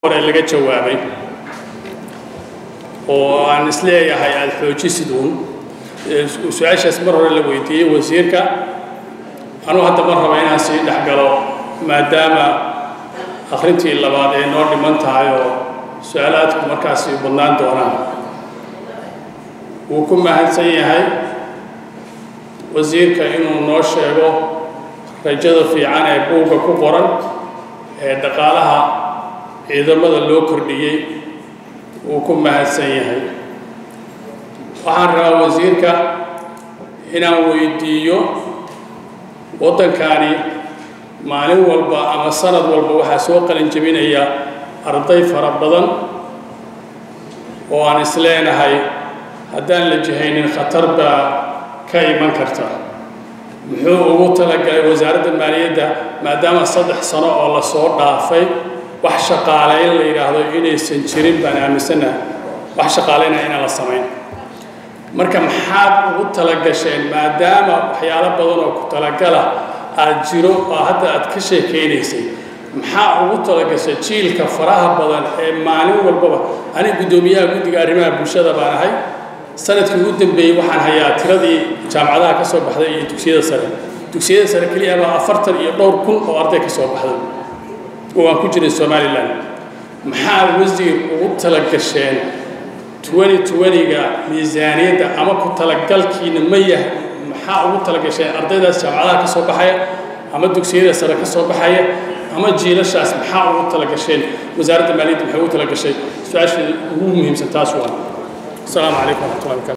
hore laga jawaabay oo aan isleeyahay aada xoojisid uun su-aashaas mar hore la weydiiyey wasiirka anuu hadda mar raba inaan sii dhex galo maadaama akhrintii labaad ay noo dhiman tahay oo su-aalaadku markaasi badnaan doonaan wuu ku mahadsan yahay wasiirka inuu noo sheego rajada fiican ee buugga ku qoran ee dhaqaalaha ciidamada loo kordhiyey wuu ku mahadsan yahay waxaan rabaa wasiirka inaan weydiiyo waddankani maalin walba ama sanad walba waxaa soo qalin jebinaya arday fara badan oo aan isleenahay haddaan la jihaynin khatar baa ka iman karta muxuu ugu talagalay wasaaradda maaliyadda maadaama saddex sano oo lasoo dhaafay wax shaqaalayn la yidhaahdo inaysan jirin baan aaminsanaha wax shaqaalayna inaan la samayn marka maxaad ugu talagasheen maadaama waxyaalo badan oo ku talagala aad jiro oo hadda aad ka sheekaynaysay maxaa ugu talagashay jiilka faraha badan ee maalin walbaba aniga guddoomiyaha guddiga arrimaha bulshada baan ahay sanadkii ugu dambeeyey waxaan hayaa tiradii jaamacadaha ka soo baxday iyo dugsiyada sare dugsiyada sare keliya baa afartan iyo dhowr kun oo arday ka soo baxday oo aan ku jiray somalilan maxaa wasiir ugu talagasheen twenty twenty-ga miisaaniyadda ama ku talagalkiina ma yahay maxaa ugu talagasheen ardaydaas jaamacadaha ka soo baxaya ama dugsiyada sare ka soo baxaya ama jiilashaas maxaa ugu talagasheen wasaaradda maaliyadda maxay ugu talagashay su-aasha ugu muhiimsan taas waa السلام عليكم ورحمة الله وبركاته